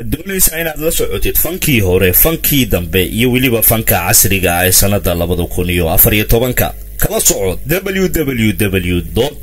doonaysaa inaad la socotid fankii hore fankii dambe iyo weliba fanka casriga ah ee sannada labada kun iyo afar iyo tobanka kala socod www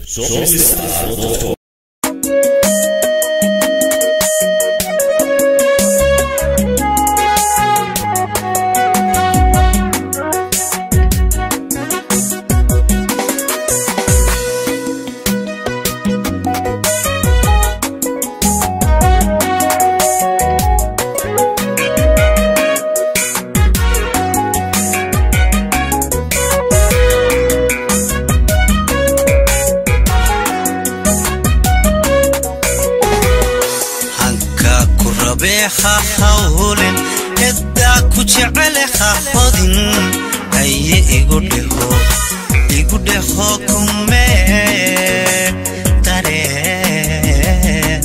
hanka ku rabee ha hawlen ciddaa ku jecele ha hodin haye igu dheho igu dheho kumee dareen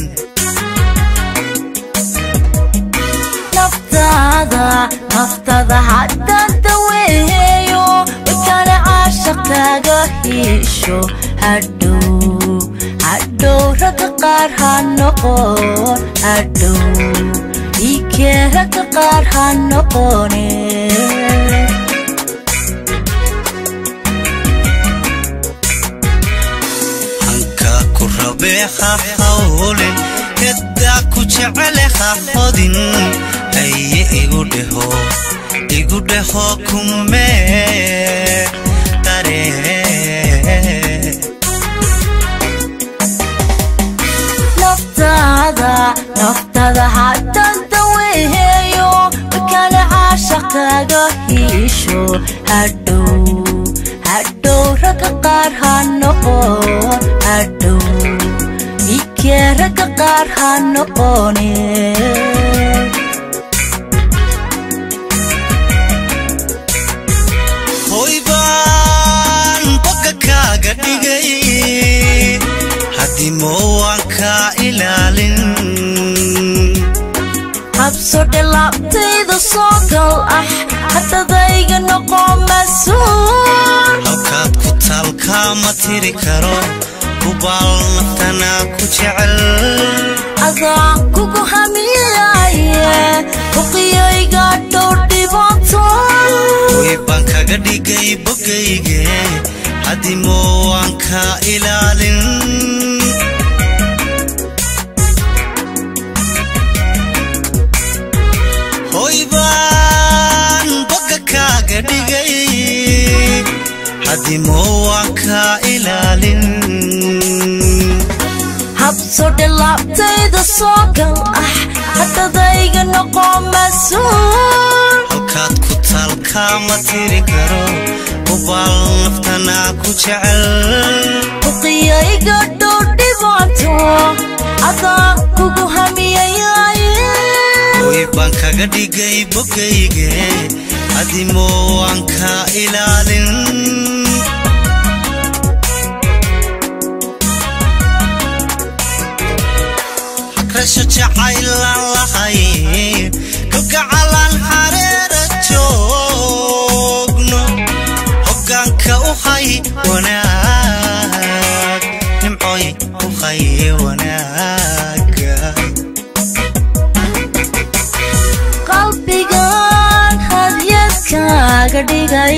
naftaada naftada haddaan daweeyo wakana caashaqaaga hiisho hadhow hadhow ragga qaar ha noqon hadhow iikee ragga qaar ha noqone hanka ku rabee ha hawlen ciddaa ku jecele ha hodin haye igu dheho igu dheho kumee dareen naftaada naftada haddaan daweeyo wakana caashaqaaga hiisho hadhow hadhow ragga qaar ha noqon hadhow ikee ragga qaar ha noqone hoy baan bogga kaaga dhigay haddii moowaan kaa ilaalin habso dhilaabtayda soo gal ah haddadayga noqo mas-uul halkaad ku taalkaa ma tiri karo hubaal naftanaa ku jecel adaa kugu hamiyaye huqiyayga dhow dhibaato hoy baan kaga dhigay boggayge haddii moowaan kaa ilaalin hoy baan bogga kaaga dhigay haddii moowaan kaa ilaalin habso dhilaabtayda soo gal ah haddadayga noqo mas-uul halkaad ku taalkaa ma tiri karo hubaal naftanaa ku jecel huqiyayga dhow dhibaato adaa kugu hamiyayaye hoy baan kaga dhigay boggayge haddii moowaan kaa ilaalin hagrasho jacaylaan lahayn kalgacalaan hareera joogno hoggaanka u hay wanaag nimcoy u hay wanaaga qalbigan hadyadkaaga dhigay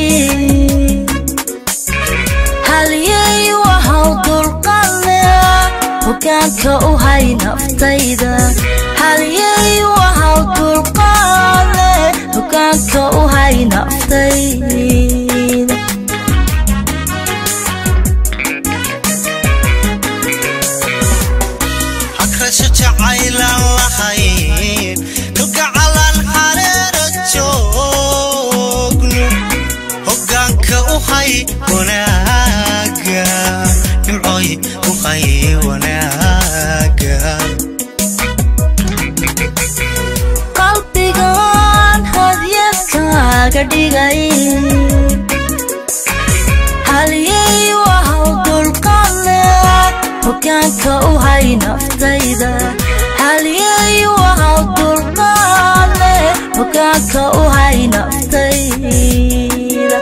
halyay wahaw dulqadle hogaanka u hay naftayda halyay wahaw dulqadle hogaanka u hay naftayda hagrasho jacaylaan lahayn kalgacalaan hareera joogno hoggaanka u hay wanaaga nimcoy u hay wanaaga qalbigan hadyadkaaga dhigay halyay wahaw dulqadle hogaanka u hay naftayda halyay wahaw dulqadle hogaanka u hay naftayda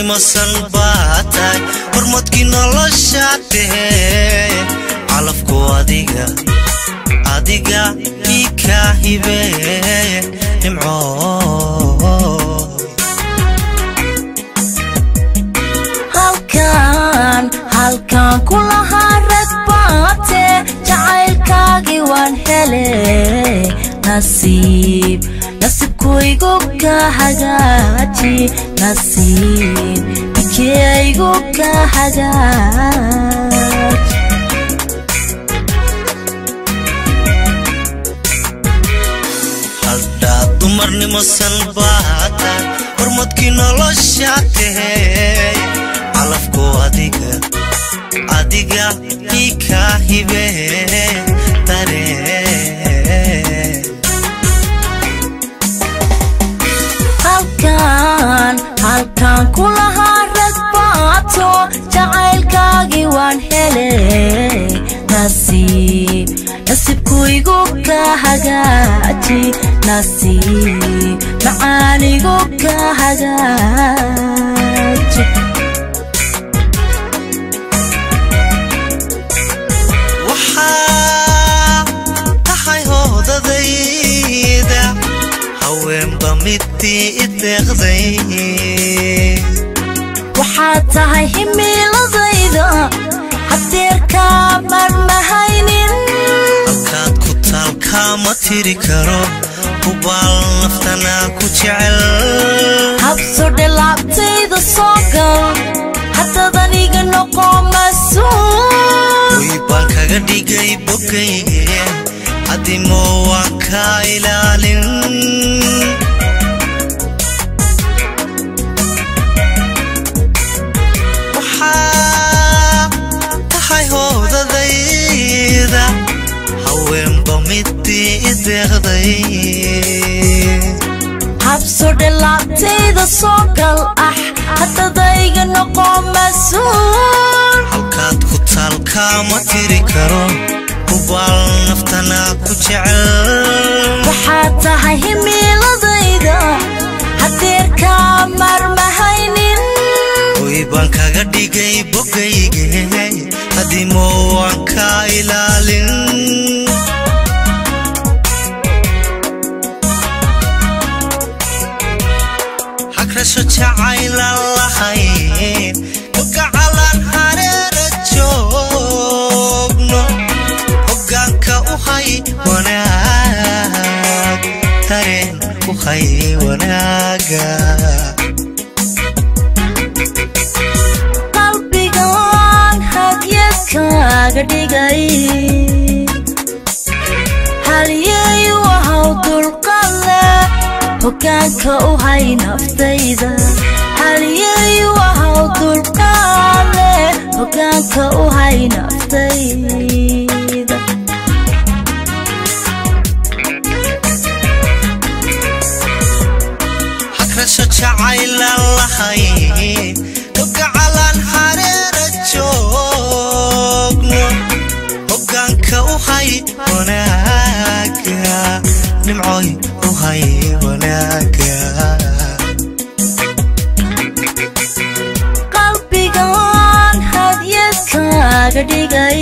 dumarnimasan baa tahay hormadkii nolosha tahee calafku adiga adiga ii kaa hibee nimco halkaan halkaan ku lahaa rag baate jacaylkaagii waan hele nasiib nasiibkuygu ka hagaaji nasiib bikeygu ka hagaaj haldhaa dumarnimasan baa tahay hormadkii nolosha tahee calafku adiga adiga ii kaa hibee dareen halkaan halkaan ku lahaa rag baato jacaylkaagii waan hele nasiib nasiibkuygu ka hagaaji nasiib macaanigu ka hagaaji waxaa tahay hoodadayda haweenba midii i deeqday waxaad tahay himiiladayda hadeerkaa marmahaynin halkaad ku taalkaa ma tiri karo hubaal naftanaa ku jecel habsodhe laabtayda soo gal haddaad aniga noqo mas-uul way baan kaga dhigay bogayge adimo waan kaa ilaalin waxaa tahay hoodadayda haweenba midii i deeqday habsodhe laabtayda soo gal ah haddadayga noqo mas-uul halkaad ku taalkaa ma tiri karo hubaal naftanaa ku jecel waxaad tahay himiiladayda hadeerkaa marmahaynin way baan kaga dhigay bogayge hadimo waan kaa ilaalin hagrasho jacaylan lahayn ogacalan hareera joogno hoggaanka u hay wanaag dareen u hay wanaaga qalbigan hadyadkaaga dhigay halyey wahaw dulqalle hoggaanka u hay naftayda halyey wahaw dulqalle hoggaanka u hay naftayda hagrasho jacaylan lahayn ogacalan hareera joogno hoggaanka u hay wanaaga nimcoy u hay wanaaga qalbigan hadyadkaaga dhigay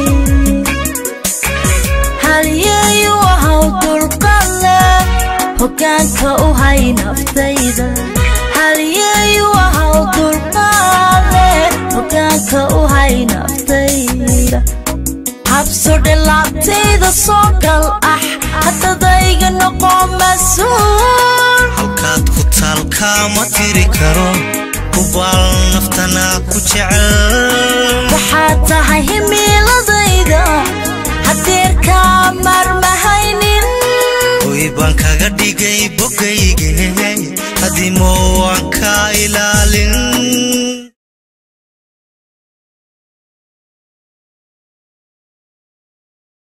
halyey wahaw dulqalle hoggaanka u hay naftayda halyey wahaw dulqalle hoggaanka u hay naftayda habsodhe laabtayda soo gal ah haddadayga noqo mas-uul halkaad ku taalkaa ma tiri karo hubaal naftanaa ku jecel waxaad tahay himiiladayda hadeerkaa marmahaynin way baan kaga dhigay bogayge hadimo waan kaa ilaalin